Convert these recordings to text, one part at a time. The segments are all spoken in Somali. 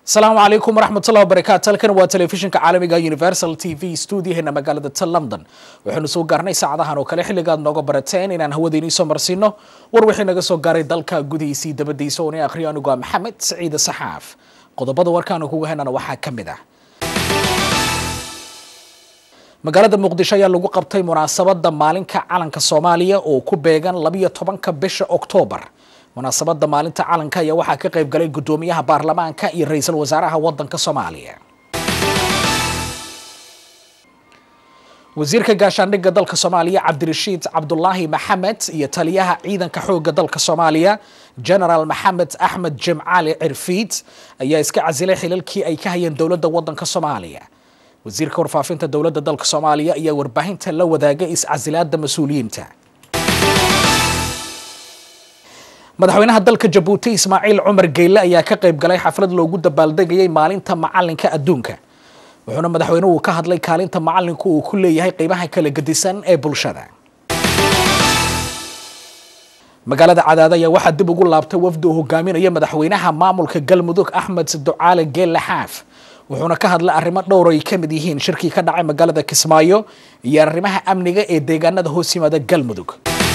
asalaamu calaykum waraxmatullahi wabarakaatu halkan waa telefishinka caalamiga universal t v stuudiyaheena magaalada ta london waxaynu soo gaarnay saacadahan oo kale xilligaad nooga barateen inaan hawadiinii soo marsiino war wixii naga soo gaaray dalka gudihiisii dabadiisa oona akhriyo anigu waa maxamed saciide saxaaf qodobada warkaanu kuga henana waxaa ka mid ah magaalada muqdisho ayaa lagu qabtay munaasabada maalinka calanka soomaaliya oo ku beegan labiyo tobanka bisha oktoobar munaasabada maalinta calanka ayaa waxaa ka qayb galay guddoomiyaha baarlamaanka iyo ra-iisul wasaaraha wadanka soomaaliya wasiirka gaashaandhigga dalka soomaaliya cabdirashiid cabdulaahi maxamed iyo taliyaha ciidanka xoogga dalka soomaaliya genaraal maxamed axmed jimcaali cirfiid ayaa iska casilay xilalkii ay ka hayeen dowladda wadanka soomaaliya wasiirka warfaafinta dowladda dalka soomaaliya ayaa warbaahinta la wadaagay is-casilaada mas-uuliyiinta madaxweynaha dalka jabuuti ismaaciil cumar geyle ayaa ka qayb galay xaflad loogu dabaaldegayay maalinta macalinka adduunka wuxuuna madaxweynuhu ka hadlay kaalinta macalinku uu ku leeyahay qeybaha kala gedisan ee bulshada magaalada cadaad ayaa waxaa dib ugu laabtay wafdi uu hogaaminaya madaxweynaha maamulka galmudug axmed ducaale geelle xaaf wuxuuna ka hadlay arrimo dhowr ay ka mid yihiin shirkii ka dhacay magaalada kismaayo iyo arrimaha amniga ee deegaanada hoos yimaada galmudug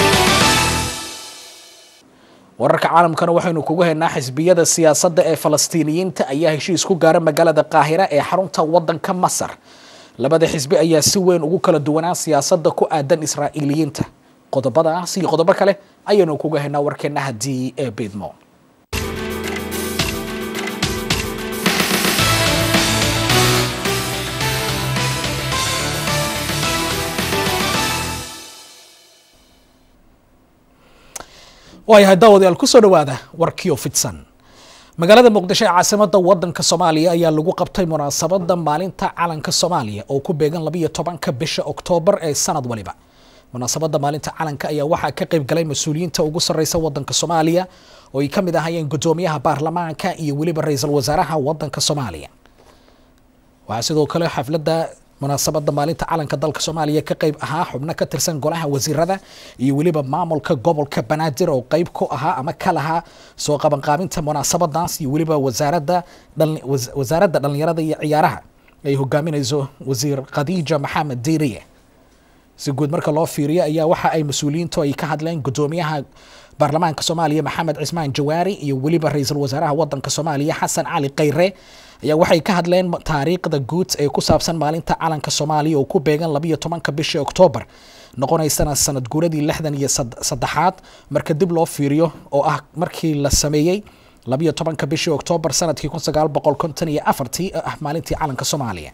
wararka caalamkana waxaynu kugu haynaa xisbiyada siyaasadda ee falastiiniyiinta ayaa heshiis ku gaara magaalada qaahira ee xarunta wadanka masar labada xisbi ayaa si weyn ugu kala duwanaa siyaasadda ku aadan israa'iiliyiinta qodobadaas iyo qodobo kale ayaynu kuga haynaa warkeena haddii ee biidmo waayahay daawadayaal kusoo dhawaada warkiyo fidsan magaalada muqdisho ee caasimada wadanka soomaaliya ayaa lagu qabtay munaasabada maalinta calanka soomaaliya oo ku beegan labiyo tobanka bisha oktoobar ee sanad waliba munaasabada maalinta calanka ayaa waxaa ka qayb galay mas-uuliyiinta ugu sarreysa wadanka soomaaliya oo ay ka mid ahayeen guddoomiyaha baarlamaanka iyo weliba ra-iisul wasaaraha wadanka soomaaliya waxaa sidoo kale xafladda munaasabada maalinta calanka dalka soomaaliya ka qayb ahaa xubno ka tirsan golaha wasiirada iyo weliba maamulka gobolka banaadir oo qeyb ku ahaa ama ka lahaa soo qabanqaabinta munaasabadaas iyo weliba wasaaradda wasaaradda dhallinyarada iyo ciyaaraha ay hogaaminayso wasiir khadiija maxamed diiriye si guud marka loo fiiriyo ayaa waxa ay mas-uuliyiintu ay ka hadleen guddoomiyaha baarlamaanka soomaaliya maxamed cismaan jawaari iyo weliba ra-iisul wasaaraha wadanka soomaaliya xasan cali khayre ayaa waxay ka hadleen taariikhda guud ee ku saabsan maalinta calanka soomaaliya oo ku beegan labiyo tobanka bishii oktoobar noqonaysana sanad guuradii lixdan iyo saddexaad marka dib loo fiiriyo oo ah markii la sameeyey labiyo tobanka bishii oktoobar sanadkii kun sagaal boqol konton iyo afartii oo ah maalintii calanka soomaaliya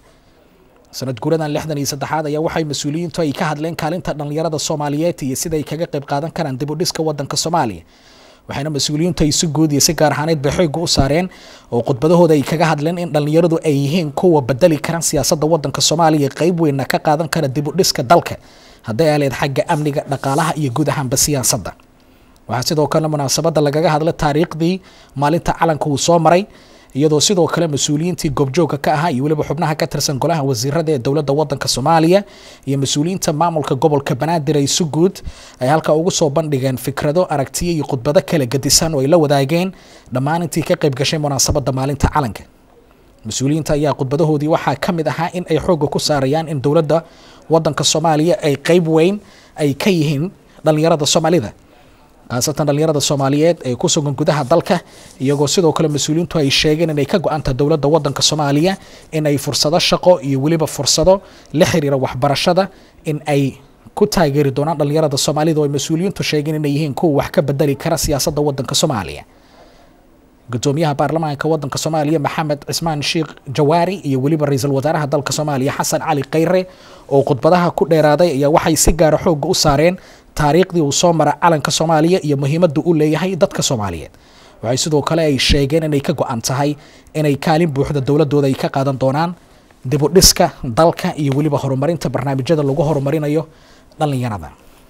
sanad guuradan lixdan iyo saddexaad ayaa waxay mas-uuliyiintu ay ka hadleen kaalinta dhallinyarada soomaaliyeed iyo sida ay kaga qayb qaadan karaan dib u dhiska wadanka soomaaliya waxayna mas-uuliyiintu ay si guud iyo si gaar ahaaneed bay xoogga u saareen oo khudbadahooda ay kaga hadleen in dhallinyaradu ay yihiin kuwa bedeli karan siyaasadda wadanka soomaaliya qeyb weynna ka qaadan kara dib u dhiska dalka hadday aleed xagga amniga dhaqaalaha iyo guud ahaanba siyaasadda waxaa sidoo kale munaasabadda lagaga hadlay taariikhdii maalinta calanka uu soo maray iyadoo sidoo kale mas-uuliyiintii goobjoogka ka ahaa iyo weliba xubnaha ka tirsan golaha wasiirada ee dowladda wadanka soomaaliya iyo mas-uuliyiinta maamulka gobolka banaadir ay si guud ay halkaa ugu soo bandhigeen fikrado aragtiyo iyo khudbado kala gedisan oo ay la wadaageen dhammaan intii ka qayb gashay munaasabada maalinta calanka mas-uuliyiinta ayaa khudbadahoodii waxaa ka mid ahaa in ay xoogga ku saarayaan in dowladda wadanka soomaaliya ay qeyb weyn ay ka yihiin dhallinyarada soomaalida khaasatan dhallinyarada soomaaliyeed ee ku sugan gudaha dalka iyagoo sidoo kale mas-uuliyiintu ay sheegeen inay ka go-anta dowladda wadanka soomaaliya in ay fursado shaqo iyo weliba fursado la xiriira waxbarashada in ay ku taageeri doonaan dhallinyarada soomaalida oo ay mas-uuliyiintu sheegeen inay yihiin kuwa wax ka bedeli kara siyaasadda wadanka soomaaliya guddoomiyaha baarlamaanka wadanka soomaaliya maxamed cismaan sheekh jawaari iyo weliba ra-iisul wasaaraha dalka soomaaliya xasan cali khayre oo khudbadaha ku dheeraaday ayaa waxay si gaara xoogga u saareen taariikhdii uu soo mara calanka soomaaliya iyo muhiimadda u leeyahay dadka soomaaliyeed waxay sidoo kale ay sheegeen inay ka go-an tahay inay kaalin buuxda dowladooda ay ka qaadan doonaan dib u dhiska dalka iyo weliba horumarinta barnaamijyada lagu horumarinayo dhallinyarada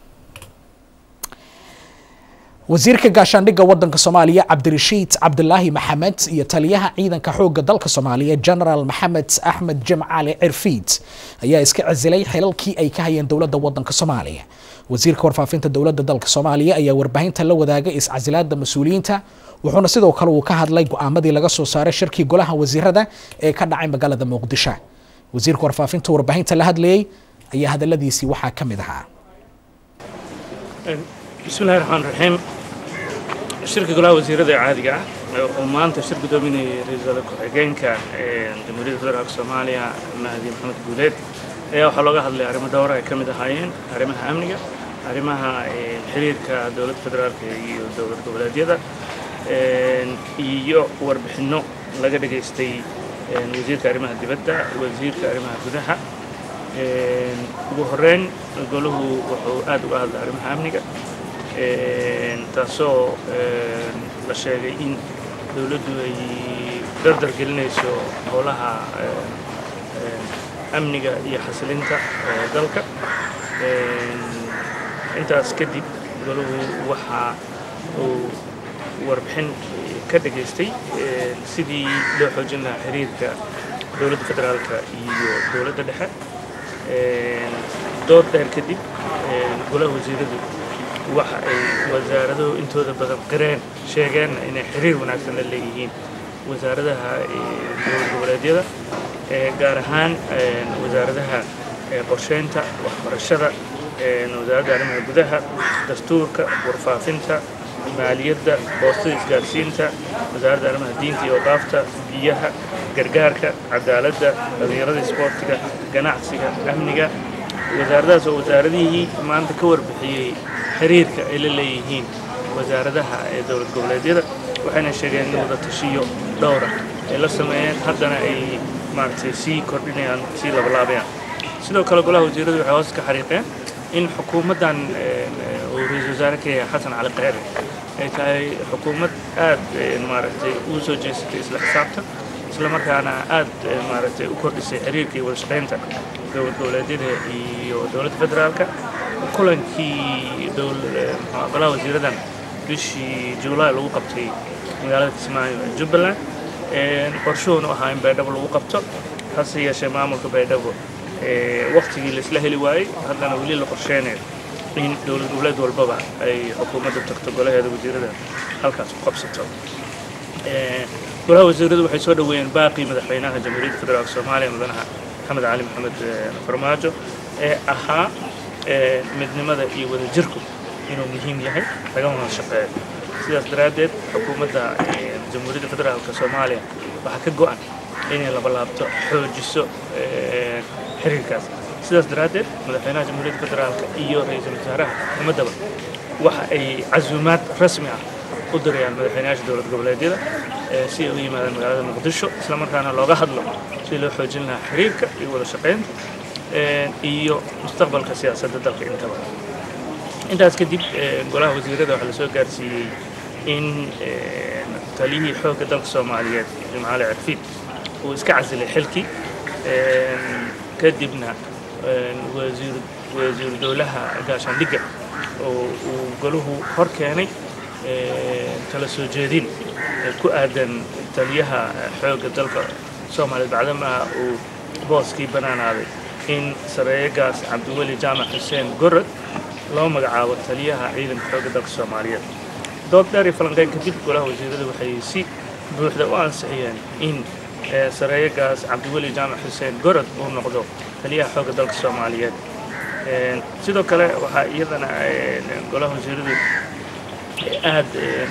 wasiirka gaashaandhigga wadanka soomaaliya cabdirashiid cabdulaahi maxamed iyo taliyaha ciidanka xoogga dalka soomaaliya genaraal maxamed axmed jimcaali cirfiid ayaa iska casilay xilalkii ay ka hayeen dowladda wadanka soomaaliya wasiirka warfaafinta dowladda dalka soomaaliya ayaa warbaahinta la wadaagay iscasilaada mas-uuliyiinta wuxuuna sidoo kale uu ka hadlay go-aamadii laga soo saaray shirkii golaha wasiirada ee ka dhacay magaalada muqdisho wasiirka warfaafinta warbaahinta la hadlayay ayaa hadaladiisii waxaa ka mid ahaa bismillahi raxmaan raxiim shirka golaha wasiirada ee caadiga ah oo maanta shir gudoominayay ra-iisul ku-xigeenka jamhuuriyadda federaalk soomaaliya mahdi maxamed guuleed ayaa waxaa looga hadlay arrimo dhowra ay ka mid ahaayeen arrimaha amniga arrimaha xiriirka dowladda federaalk iyo dowlad goboleedyada iyo warbixinno laga dhegaystay wasiirka arrimaha dibadda wasiirka arrimaha gudaha ugu horeyn golahu wuxuu aad uga hadlay arrimaha amniga taasoo la sheegay in dowladdu ay dardar gelinayso howlaha amniga iyo xasilinta dalka intaas kadib golahu waxa uu warbixin ka dhegaystay sidii loo xoojin lahaa xiriirka dowladda federaalka iyo dowladda dhexe dood dheer kadib golaha wasiiradu waxa ay wasaaraduhu intooda badan qireen sheegeenna inay xiriir wanaagsan la leeyihiin wasaaradaha dowlad goboleedyada gaar ahaan wasaaradaha qorsheynta waxbarashada wasaaradda arrimaha gudaha dastuurka warfaafinta maaliyadda boostada isgaarsiinta wasaaradda arrimaha diinta iyo waqaafta biyaha gargaarka cadaaladda dhallinyarada isboortiga ganacsiga amniga wasaaradahaas oo wasaaradihii maanta ka warbixiyey xiriirka ay la leeyihiin wasaaradaha ee dowlad goboleedyada waxayna sheegeen in wada tashiyo dhowra ay la sameeyeen haddana ay maaragtay sii kordhinayaan sii labalaabayaan sidoo kale golaha wasiiradu waxay hoos ka xariiqeen in xukuumaddan uu ra-iisul wasaare ka yahay xasan cali kheyre ay tahay xukuumad aad maaragtay ugu soo jeesatay isla xisaabtan isla markaana aad maaragtay u kordhisay xiriirka iyo wada shaqaynta dowlad goboleedyada iyo dowladda federaalka kulankii golaha wasiiradan bishii juulaay lagu qabtay magaalada kismaayo ee jubbaland qorshuhuna ahaa in baydhabo lagu qabto hase yeeshee maamulka baydhabo waktigii laisla heli waayey haddana weli la qorsheynayo in dowlad goboleed walbaba ay xukuumadda tagto golaheeda wasiirada halkaas ku qabsato golaha wasiiradu waxay soo dhoweeyeen baaqii madaxweynaha jamhuuriyadda federaalk soomaaliya mudanaha maxamed cali maxamed farmaajo ee ahaa midnimada iyo wadajirku inuu muhiim yahay lagama wada shaqeeyo sidaas daraaddeed xukuumadda jamhuuriyadda federaalk soomaaliya waxaa ka go-an inay labalaabto xoojiso xiriirkaas sidaas daraaddeed madaxweynaha jamhuuriyadda federaalk iyo ra-iisul wasaaraha xukuumaddaba waxa ay casuumaad rasmi ah u dirayaan madaxweynayaasha dowlad goboleedyada si ay u yimaadaan magaalada muqdisho isla markaana looga hadlo si loo xoojin lahaa xiriirka iyo wada shaqaynta iyo mustaqbalka siyaasadda dalka intaba intaas kadib golaha wasiirada waxaa lasoo gaarsiiyey in taliyihii xoogga dalka soomaaliyeed jimcaale cirfiid uu iska casilay xilkii kadibna wasiiru dowlaha gaashaandhigga oo uu golahu hor keenay kala soo jeedin ku aadan taliyaha xoogga dalka soomaaliyeed bacdamaha uu booskii bannaanaaday in sareeyagaas cabdiweli jaamac xuseen gorod loo magacaabo taliyaha ciidanka xoogga dalka soomaaliyeed dood dheer iyo falanqeyn kadib golaha wasiiradu waxay si buuxda u ansixiyeen in sareeyagaas cabdiweli jaamac xuseen gorod uu noqdo taliyaha xoogga dalka soomaaliyeed sidoo kale waxaa iyadana golaha wasiiradu aad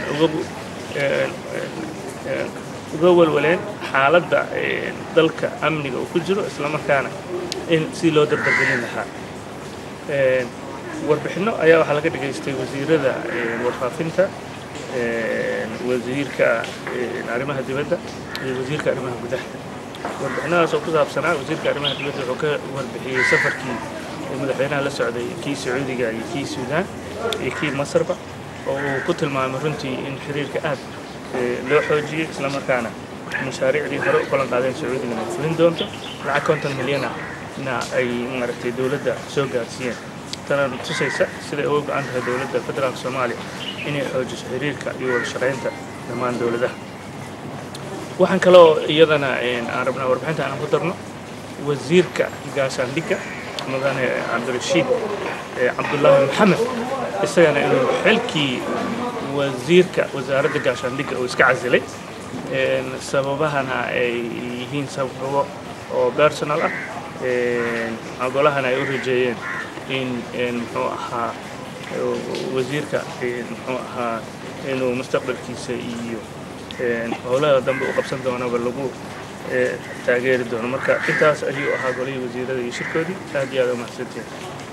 uga walwaleen xaaladda dalka amniga uu ku jiro islamarkaana in si loo dardargelin lahaa warbixinno ayaa waxaa laga dhegaystay wasiirada warfaafinta wasiirka arrimaha dibadda iyo wasiirka arrimaha gudaha warbixinadaas oo ku saabsanaa wasiirka arrimaha dibadda wuxuu ka warbixiyey safarkii uu madaxweynaha la socday kii sacuudiga iyo kii suudaan iyo kii masarba oo uu ku tilmaamay runtii in xiriirka aad loo xoojiyey islamarkaana mashaariicdii hore u ballan qaadeen sacuudigana ay fulin doonto lacag konton milyan ah na ay maaragtay dowladda soo gaarsiiyeen tana tusaysa siday uga go-an tahay dowladda federaalka soomaaliya inay xoojiso xiriirka iyo wada shaqaynta dhammaan dowladaha waxaan kaloo iyadana aan rabnaa warbixinta aan ku darno wasiirka gaashaandhigga mudane cabdirashiid cabdullaahi maxamed isagana inuu xilkii wasiirka wasaaradda gaashaandhigga uu iska casilay sababahana ay yihiin sababo oo personal ah golahana ay u rajeeyeen in muxuu ahaa wasiirka muxuu ahaa inuu mustaqbalkiisa iyo howlaha dambe u qabsan doonaba lagu taageeri doono marka intaas ayuu ahaa golihii wasiirada iyo shirkoodii aad iyo aad u mahadsantihin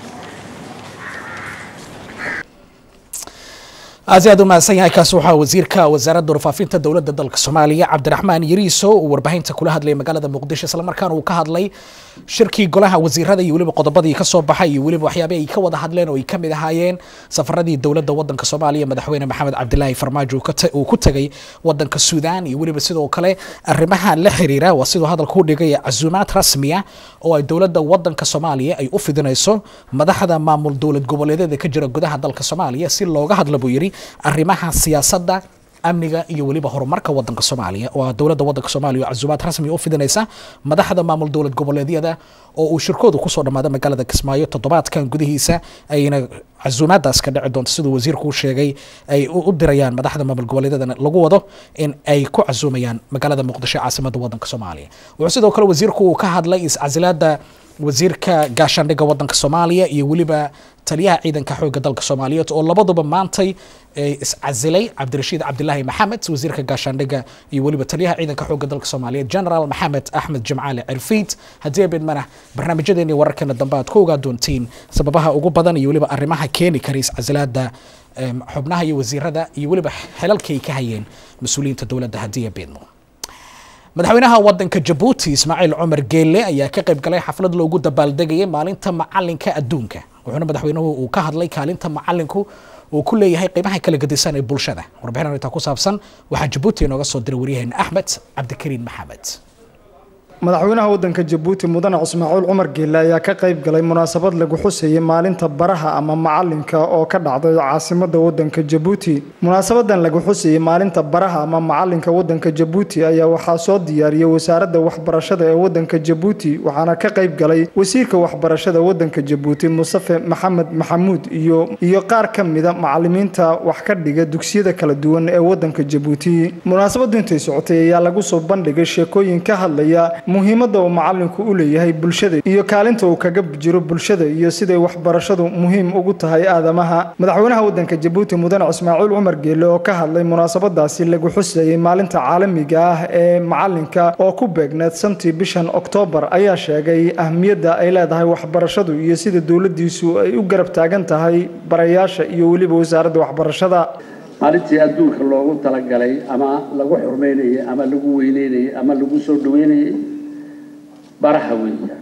aad iyo aad u mahadsan yahay kaasi waxaa wasiirka wasaaradda warfaafinta dowladda dalka soomaaliya cabdiraxmaan yariiso uu warbaahinta kula hadlayay magaalada muqdisho islamarkaana uu ka hadlay shirkii golaha wasiirada iyo weliba qodobadii ka soo baxay iyo weliba waxyaabih ay ka wada hadleen oo ay ka mid ahaayeen safaradii dowladda wadanka soomaaliya madaxweyne maxamed cabdilaahi farmaajo uu ku tegay wadanka suudaan iyo weliba sidoo kale arrimaha la xiriira waa siduu hadalka u dhigay casuumaad rasmiya oo ay dowladda wadanka soomaaliya ay u fidinayso madaxda maamul dowlad goboleedyada ka jira gudaha dalka soomaaliya si looga hadla buu yidhi arrimaha siyaasadda amniga iyo weliba horumarka wadanka soomaaliya oo ah dowladda wadanka soomaaliya oo casuumaad rasmi u fidinaysa madaxda maamul dowlad goboleedyada oo uu shirkoodu kusoo dhammaada magaalada kismaayo toddobaadkan gudihiisa ayna casuumaadaas ka dhici doonto siduu wasiirku u sheegay ay u dirayaan madaxda maamul goboleedyadana lagu wado in ay ku casuumayaan magaalada muqdisho caasimadda wadanka soomaaliya wuxuu sidoo kale wasiirku uu ka hadlay iscasilaada wasiirka gaashaandhigga wadanka soomaaliya iyo weliba taliyaha ciidanka xoogga dalka soomaaliyeed oo labaduba maantay iscasilay cabdirashiid cabdilaahi maxamed wasiirka gaashaandhigga iyo weliba taliyaha ciidanka xoogga dalka soomaaliyeed generaal maxamed axmed jimcaale cirfiid haddii abidmana barnaamijyadeeni wararkeena dambe aad ku ogaa doontiin sababaha ugu badan iyo weliba arrimaha keeni kara iscasilaada xubnaha iyo wasiirada iyo weliba xelalkay ka hayeen mas-uuliyiinta dowladda haddii abidmo madaxweynaha wadanka jabuuti ismaaciil cumar geelle ayaa ka qayb galay xaflad loogu dabaaldegayay maalinta macalinka adduunka wuxuuna madaxweynuhu uu ka hadlay kaalinta macalinku uu ku leeyahay qiimaha kala gedisan ee bulshada warbixin arrintaa ku saabsan waxaa jabuuti inooga soo diray waryaheena axmed cabdikariin maxamed madaxweynaha wadanka jabuuti mudane ismaaciil cumar geelle ayaa ka qayb galay munaasabad lagu xuseeyey maalinta baraha ama macalinka oo ka dhacday caasimada wadanka jabuuti munaasabadan lagu xuseeyey maalinta baraha ama macalinka wadanka jabuuti ayaa waxaa soo diyaariyey wasaaradda waxbarashada ee wadanka jabuuti waxaana ka qayb galay wasiirka waxbarashada wadanka jabuuti mustafe maxamed maxamuud iyo iyo qaar ka mida macalimiinta wax ka dhiga dugsiyada kala duwan ee wadanka jabuuti munaasabadu intay socotay ayaa lagu soo bandhigay sheekooyin ka hadlaya muhiimadda uu macalinku u leeyahay bulshada iyo kaalinta uu kaga jiro bulshada iyo siday waxbarashadu muhiim ugu tahay aadamaha madaxweynaha wadanka jabuuti mudane ismaaciil cumar geelle oo ka hadlay munaasabadaasi lagu xusayey maalinta caalamiga ah ee macalinka oo ku beegneed santii bishan oktoobar ayaa sheegay ahmiyadda ay leedahay waxbarashadu iyo sida dowladiisu ay u garab taagan tahay barayaasha iyo weliba wasaaradda waxbarashada maalintii adduunka loogu talagalay ama lagu xurmeynayay ama lagu weyneynayay ama lagu soo dhaweynayay baraha weeyaan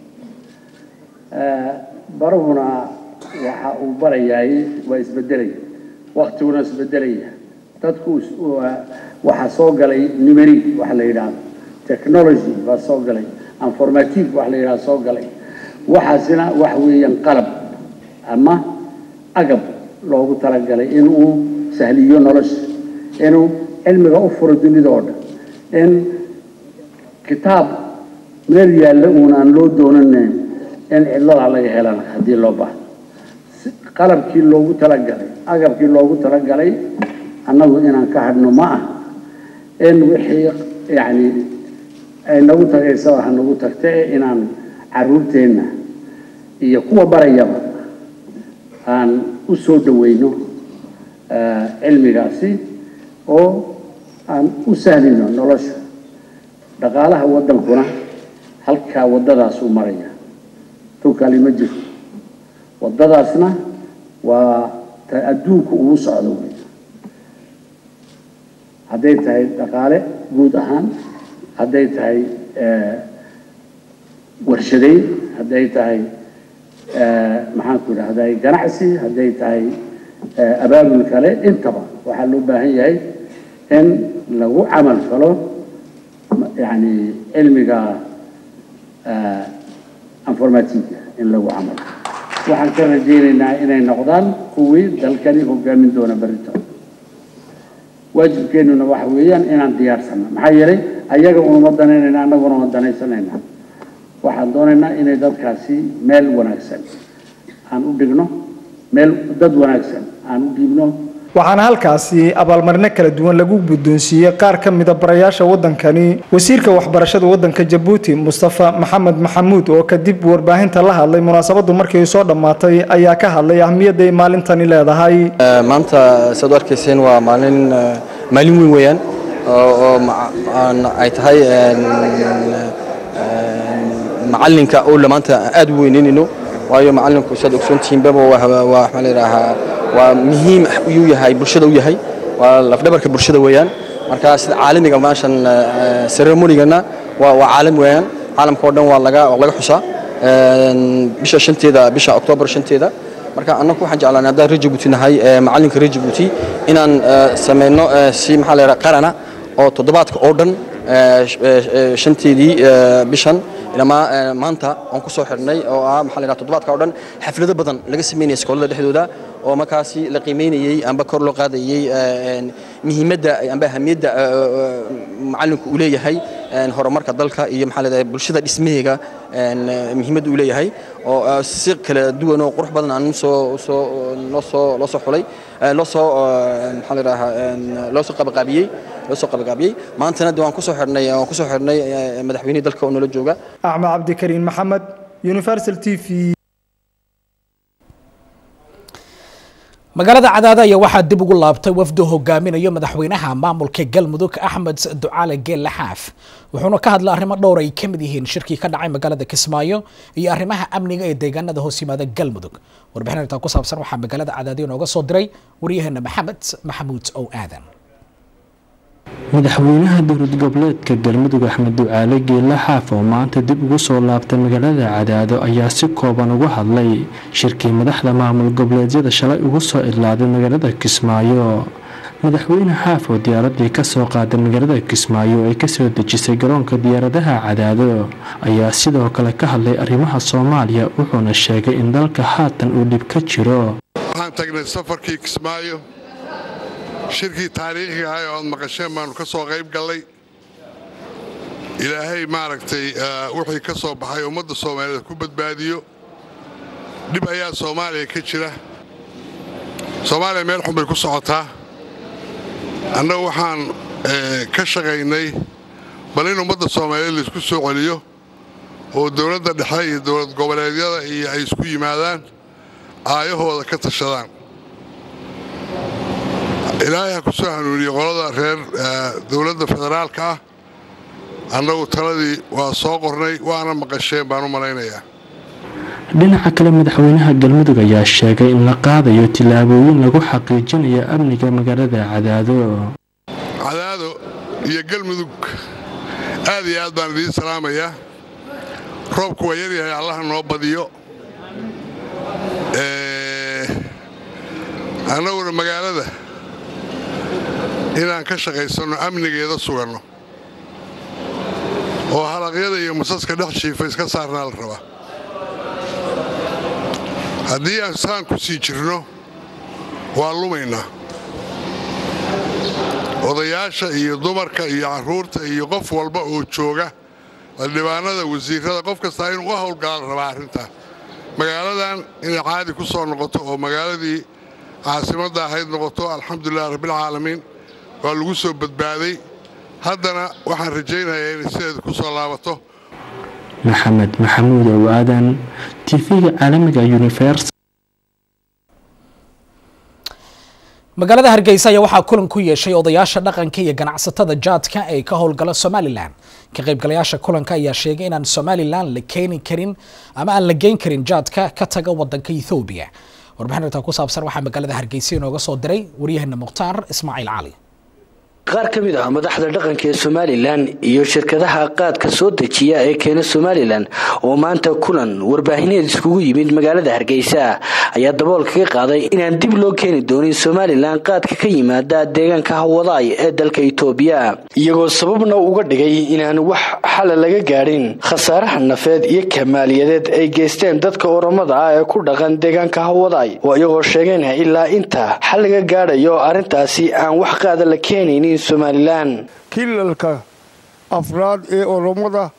baruhuna waxa uu barayaay waa isbedelaya waktiguna isbedelaya dadku waxaa soo galay numeric waxa la yidhaahdo technology baa soo galay informative waxa la yidhahdo soo galay waxaasina wax weeyaan qalab ama agab loogu talagalay inuu sahliyo nolosha inuu cilmiga u furo dunida oo dhan in kitaab meel yaalla uunaan loo doonaneyn in cidladaa laga helana haddii loo baahdo qalabkii loogu talagalay agabkii loogu talagalay annagu inaan ka hadhno ma ah in wixii yacni ay nagu tagaysaba ha nagu tagta ee inaan caruurteenna iyo kuwa barayaba aan u soo dhaweyno cilmigaasi oo aan u sahlino nolosha dhaqaalaha waddankuna halkaa waddadaasuu maraya tunkali ma jiro waddadaasna waa ta adduunku ugu socdo wey hadday tahay dhaqaale guud ahaan hadday tahay warshadeyn hadday tahay maxaanku idhahday ganacsi hadday tahay abaabul kale intaba waxaa loo baahan yahay in lagu camal falo yani cilmiga informatiga in lagu camal waxaan ka rajaynaynaa inay noqdaan kuwii dalkani hogaamin doona berrito waajibkeennuna waxa weeyaan inaan diyaarsano maxaa yeelay ayaga unuma danaynayna annaguna uma danaysanayna waxaan doonaynaa inay dadkaasi meel wanaagsan aan u dhigno meel dad wanaagsan aan u dhiibno waxaana halkaasi abaalmarino kala duwan lagu guddoonsiiyey qaar ka mida barayaasha waddankani wasiirka waxbarashada waddanka jabuuti mustafa maxamed maxamuud oo kadib warbaahinta la hadlay munaasabadu markii soo dhammaatay ayaa ka hadlay ahmiyadda ay maalintani leedahay maanta siaad u arkayseen waa maalin maalin weyn weeyaan oo ay tahay macalinka oo maanta aad u weyneynayno waayo macalinku siaad ogsoontihiinbaba waa waxaa la yidhaahaa waa muhiim ayuu yahay bulshada u yahay waa lafdhabarka bulshada weeyaan marka sida caalamiga meeshan ceremonigana waa waa caalam weeyaan caalamka oo dhan waa laga waa laga xusaa bisha shanteeda bisha oktoobar shanteeda marka annagu waxaan jeclaan haddaan reer jabuuti nahay macalinka reer jabuuti inaan samayno si maxaa la yidhaha qarana oo toddobaadka oo dhan shanteedii bishan ilamaa maanta aan ku soo xidhnay oo ah maxaa la yidhaha toddobaadka oo dhan xaflado badan laga sameynaya iskoolada dhexdooda oo markaasi la qiimeynayey amba kor loo qaadayey muhiimadda amba ahamiyadda macalinku uu leeyahay horumarka dalka iyo maxaa leedahay bulshada dhismaheega muhiimadda uu leeyahay oo si kala duwan oo qurux badan aan soo soo loo soo loo soo xulay loo soo maxaa la yidhahaa loo soo qabaqaabiyey loo soo qabaqaabiyey maantana de waan ku soo xidhnay waan ku soo xidhnay madaxweynihii dalka oo nala jooga axmed cabdikariin maxamed universal t v magaalada cadaada ayaa waxaa dib ugu laabtay wafdu hogaaminayo madaxweynaha maamulka galmudug axmed ducaale geelle xaaf wuxuuna ka hadlay arrimo dhowr ay ka mid yihiin shirkii ka dhacay magaalada kismaayo iyo arrimaha amniga ee deegaanada hoos yimaada galmudug warbixin arrintaa ku saabsan waxaa magaalada cadaadiyo nooga soo diray waryaheena maxamed maxamuud ow aadan madaxweynaha dowlad goboleedka galmudug axmed ducaale geelle xaaf oo maanta dib ugu soo laabtay magaalada cadaado ayaa si kooban uga hadlay shirkii madaxda maamul goboleedyada shalay ugu soo idlaaday magaalada kismaayo madaxweyne xaaf oo diyaaradii kasoo qaaday magaalada kismaayo ay kasoo dejisay garoonka diyaaradaha cadaado ayaa sidoo kale ka hadlay arrimaha soomaaliya wuxuuna sheegay in dalka haatan uu dhib ka jiro waxaan tagnay safarkii kismaayo shirkii taariikhiga ahay oo aad maqasheen baannu ka soo qayb gallay ilaahay maaragtay wixii ka soo baxay ummadda soomaaliyeed ku badbaadiyo dhib ayaa soomaaliya ka jira soomaaliya meel xun bay ku socotaa annagu waxaan ka shaqaynay bal in ummadda soomaaliyeed laisku soo celiyo oo dowladda dhexe iyo dowlad goboleedyada iyo ay isku yimaadaan aayahooda ka tashadaan ilaahay ha ku soo hanuuniye qolada reer dowladda federaalka ah annagu taladii waa soo qornay waana maqasheen baan u malaynayaa dhinaca kale madaxweynaha galmudug ayaa sheegay in la qaadayo tillaabooyin lagu xaqiijinayo amniga magaalada cadaado cadaado iyo galmudug aad iyo aad baan idiin salaamayaa roobku waa yaryahay allaha noo badiyo annaguna magaalada inaan ka shaqaysanno amnigeeda suganno oo halaqyada iyo masaska dhex jiifa iska saarnaa la rabaa haddii aan saan ku sii jirno waa lumaynaa odayaasha iyo dumarka iyo carruurta iyo qof walba oo jooga xildhibaanada wasiirrada qof kastaa inuu u howlgala la rabaa arrintaa magaaladan inay caadi ku soo noqoto oo magaaladii caasimadda ahayd noqoto alxamdulilah rabbilcaalamiin waa lagu soo badbaaday haddana waxaan rajaynayaa inay sideeda ku soo laabato maxamed maxamuud ow aadan tv-ga caalamiga univers magaalada hargeysa ayaa waxaa kulan ku yeeshay odayaasha dhaqanka iyo ganacsatada jaadka ee ka howlgala somalilan ka qaybgalayaasha kulanka ayaa sheegay inaan somalilan la keeni karin ama aan la geyn karin jaadka ka taga wadanka ethoobiya warbixin arrintaa ku saabsan waxaa magaalada hargeysa inooga soo diray waryaheena mukhtaar ismaaciil cali qaar ka mid ah madaxda dhaqanka ee somalilan iyo shirkadaha qaadka soo dejiya ee keena somalilan oo maanta kulan warbaahineed iskugu yimid magaalada hargeysa ayaa dabool kaga qaaday inaan dib loo keeni doonin somalilan qaadka ka yimaada deegaanka hawadaay ee dalka itoobiya iyagoo sababna uga dhigay inaan wax xala laga gaadhin khasaaraha nafeed iyo kamaaliyadeed ay geysteen dadka oramada ah ee ku dhaqan deegaanka hawadaay oo iyagoo sheegeen ilaa inta xal laga gaadhayo arrintaasi aan wax qaada la keenaynin somalilan kilalka afraad ee oromada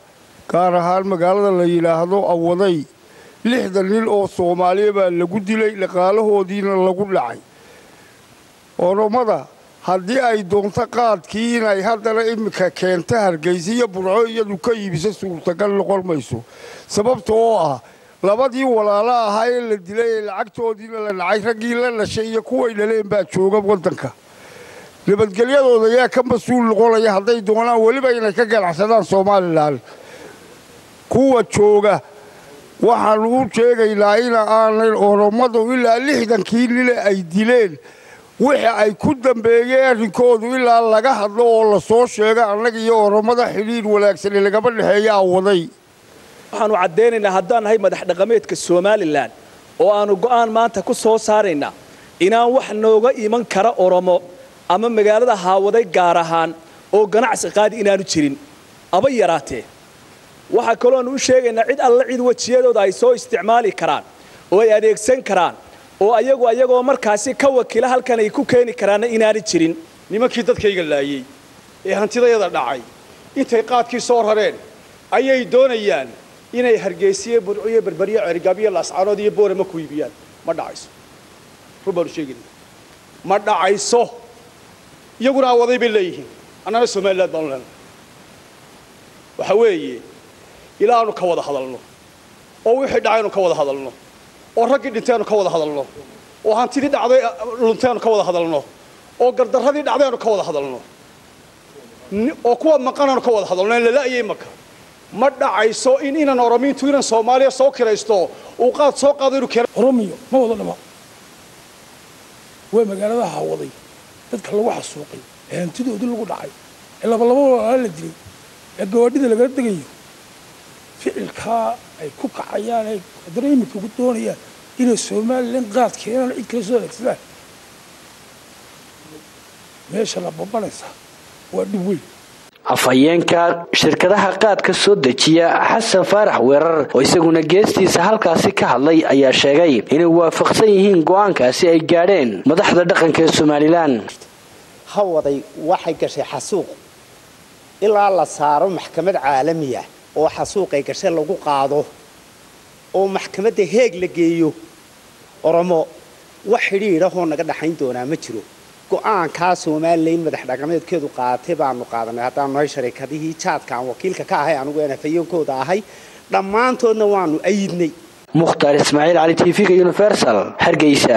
gaar ahaan magaalada la yidhaahdo awaday lixdan nin oo soomaaliya baa lagu dilay dhaqaalahoodiina lagu dhacay oromada haddii ay doonto qaadkii inay haddana iminka keento hargeysa iyo burco iyadu ka iibiso suurtagal noqon mayso sababta oo ah labadii walaalo ahaa ee la dilay ee lacagtoodiina la dhacay raggii la dhashay iyo kuway dhaleen baa jooga waddanka nabadgelyadooda yaa ka mas-uul noqonaya hadday doonaan weliba inay ka ganacsadaan somalilan kuwa jooga waxaan u sheegaynaa in aanay oromadu ilaa lixdankii nile ay dileen wixii ay ku dambeeyeen arrinkoodu ilaa laga hadlo oo lasoo sheego annaga iyo oromada xidhiir wanaagsani lagama dhexeeya awaday waxaanu caddaynaynaa haddaan nahay madax dhaqameedka somalilan oo aanu go'aan maanta ku soo saaraynaa inaan wax nooga iman kara oromo ama magaalada haawaday gaar ahaan oo ganacsi qaadi inaanu jirin aba yaraatee waxaa kalooanu u sheegaynaa cid alla cid wejiyadooda ay soo isticmaali karaan oo ay adeegsan karaan oo ayagu ayagoo markaasi ka wakiila halkan ay ku keeni karaanna inaanay jirin nimankii dadkayga laayey ee hantidayada dhacay intay qaadkii soo rareen ayay doonayaan inay hargeysiye burciyo berberyo cergaabyo laascaanood iyo boorama ku iibiyaan ma dhacayso run baanu sheegayna ma dhacayso iyaguna awaday bay leeyihiin annana somaliland baanu leenahay waxa weeye ilaa aanu ka wada hadalno oo wixii dhacaynu ka wada hadalno oo raggii dhintaynu ka wada hadalno oo hantidii dhacday luntaynu ka wada hadalno oo gardarradii dhacdaynu ka wada hadalno oo kuwa maqanaynu ka wada hadalno in lala'ayay maka ma dhacayso in inan oromiintu inan soomaaliya soo kiraysto uu qaad soo qaado inuu keeno oromiyo ma wada dhama waa magaalada hawaday dadka lagu xasuuqay ee hantidoodii lagu dhacay ee labalaba walaalaa la dilay ee gawaadhida lagala degayo ficilkaa ay ku kacayaan ay haddana iminka ku doonayaan inay somalilan qaad keenaan cid kala soo adeegsadaan meesha la babanaysa waa dhib weyn afhayeenka shirkadaha qaadka soo dejiya xasan faarax weerar oo isaguna geestiisa halkaasi ka hadlay ayaa sheegay inay waafaqsan yihiin go'aankaasi ay gaadheen madaxda dhaqanka ee somalilan hawaday waxay gashay xasuuq ilaa la saaro maxkamad caalamiya oo xasuuqay gashay lagu qaado oo maxkamadda heeg la geeyo oromo wax xidhiidhahoo naga dhaxayn doonaa ma jiro go'aankaa somalilan madax dhaqameedkeedu qaatay baanu qaadanay haddaanu nahay sharikadihii jaadka aan wakiilka ka ahay anugu een afhayeenkooda ahay dhammaantoodna waanu ayidnay mukhtaar ismaaciil cali tv-ga universal hargeysa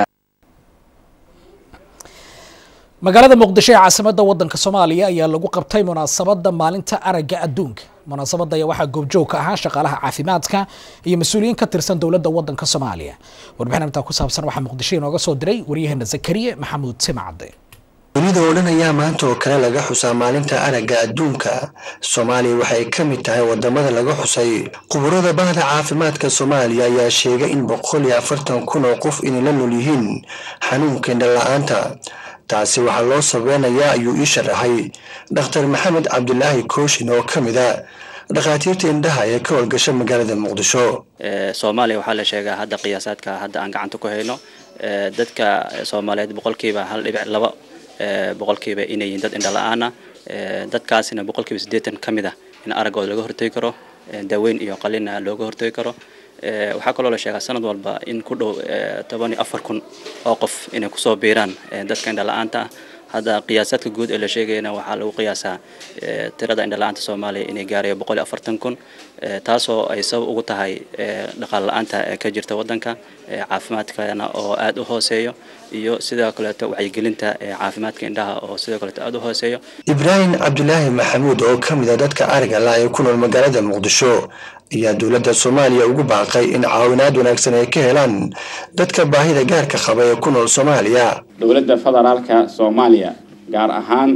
magaalada muqdisho ee caasimada wadanka soomaaliya ayaa lagu qabtay munaasabada maalinta aragga adduunka munaasabada ayaa waxaa goobjoog ka ahaa shaqaalaha caafimaadka iyo mas-uuliyiin ka tirsan dowladda wadanka soomaaliya warbixin intaa ku saabsan waxaa muqdisho inooga soo diray waryaheena zakariye maxamuud simacade dunida oo dhan ayaa maanta oo kale laga xusaa maalinta aragga adduunka soomaaliya waxay ka mid tahay wadamada laga xusay khuburada bahda caafimaadka soomaaliya ayaa sheegay in boqol iyo afartan kun oo qof inay la nool yihiin xanuunka indhala-aanta taasi waxaa loo sabeynayaa ayuu ii sharaxay dhakhtar maxamed cabdilaahi kooshin oo ka mid a dhakhaatiirta indhaha ee ka howlgasha magaalada muqdisho soomaaliya waxaa la sheegaa hadda qiyaasaadka hadda aan gacanta ku hayno dadka soomaaliyeed boqolkiiba hal dhibic laba boqolkiiba inay yihiin dad indhala-aana dadkaasina boqolkiiba siddeetan ka mid ah in araggooda laga hortegi karo daaweyn iyo qalina looga hortegi karo waxaa kaloo la sheegaa sanad walba in ku dhow toban iyo afar kun oo qof inay kusoo biiraan dadka indhala-aanta ah hadda qiyaasaadka guud ee la sheegayana waxaa lagu qiyaasaa tirada indhala-aanta soomaaliya inay gaarayo boqol iyo afartan kun taasoo ay sabab ugu tahay dhaqaale la-aanta ee ka jirta waddanka caafimaadkana oo aada u hooseeyo iyo sidoo kaleeto wacyigelinta caafimaadka indhaha oo sidoo kaleeto aada u hooseeyo ibraahim cabdilaahi maxamuud oo ka mid a dadka ariga la ee ku nool magaalada muqdisho ayaa dowladda soomaaliya ugu baaqay in caawinaad wanaagsan ay ka helaan dadka baahida gaarka qaba ee ku nool soomaaliya dowladda federaalka soomaaliya gaar ahaan